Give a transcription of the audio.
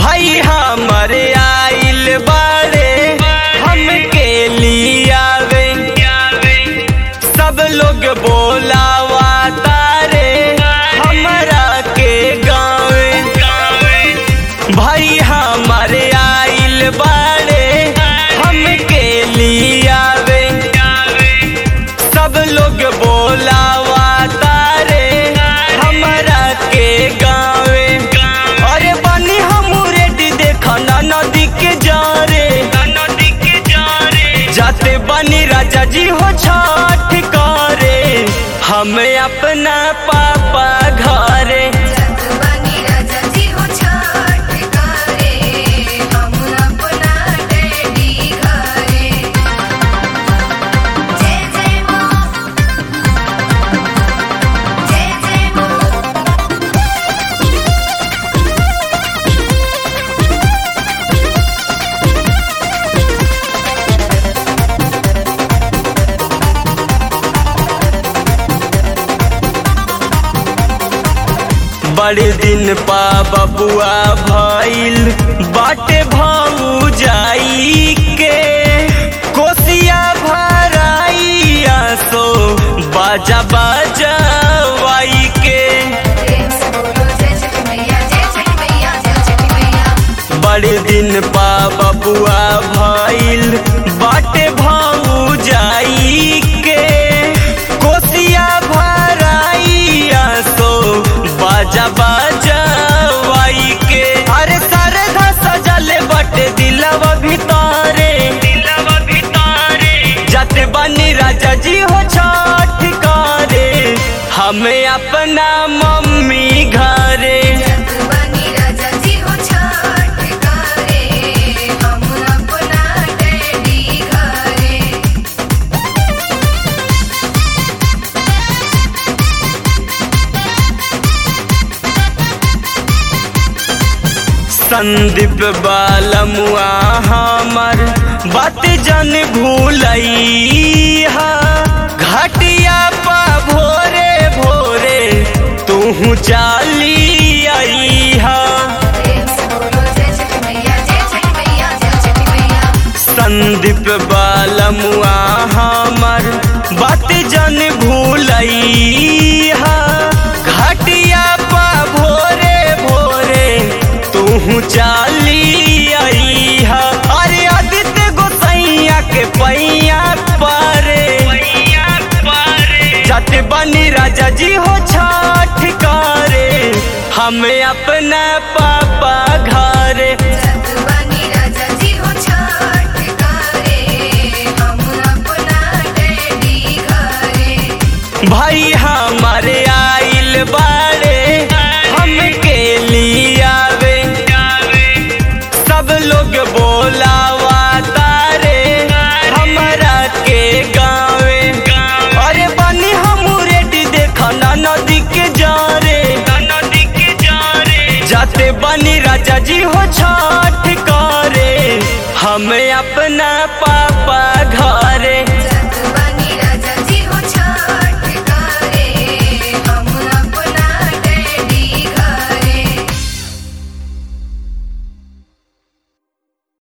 भाई हमरे आइल बाड़े हमके लियावे सब लोग बोलावा तारे हमरा के गावे भाई हमरे आइल बाड़े हमके लियावे सब लोग बोलावा तारे हमरा के गावे अरे बनी हम रेडी देखा ना नदी के जारे नदी के जारे जाते बनी राजा जी हो छठ करे हमें अपना पापा घरे जगबानी राजा जी हो छठ करे हम अपना डैडी घरे जय जय माँ जय जय माँ बड़े दिन पा बबुआ भइल बाटे भाऊ जाई के कोसिया भराइया सो बाजा बाजावाई के प्रेम से बोलो जय छठ मैया जय छठ मैया जय छठ मैया बड़े दिन पा बबुआ भइल बाटे भाऊ जाई के कोसिया भराइया सो बाजा बाजावाई के अरे सारे धा सजले बटे दिलवा भितारे दिलवा भितारे जाते बनी राजा जी हो छठ करे हमें अपना मम्मी घरे जगबानी राजा जी हो छठ करे हम अपना डैडी घरे संदीप बालमुआ हमर बात जन भूलैहा घाटिया पा भोरे भोरे तू चाली आईहा प्रेम से बोलो जय छठ मैया जय छठ मैया जय छठ मैया संदीप बालमुआ हमर बात जन भूलैहा घाटिया पा भोरे भोरे तू चाली आईहा अरे आदित्य गोसैया के पैया पारे जाते बनी राजा जी हो छठ करे हमें अपना पापा घरे जगबानी राजा जी हो छठ करे हम अपना डैडी घरे भाई हमारे आइल बाड़े हमके लियावे सब लोग बोलावा तारे हमरा के गावे अरे बनी हम रेडी देखा ना नदी के जारे नदी के जारे जाते बनी राजा जी हो छठ करे हमें अपना पा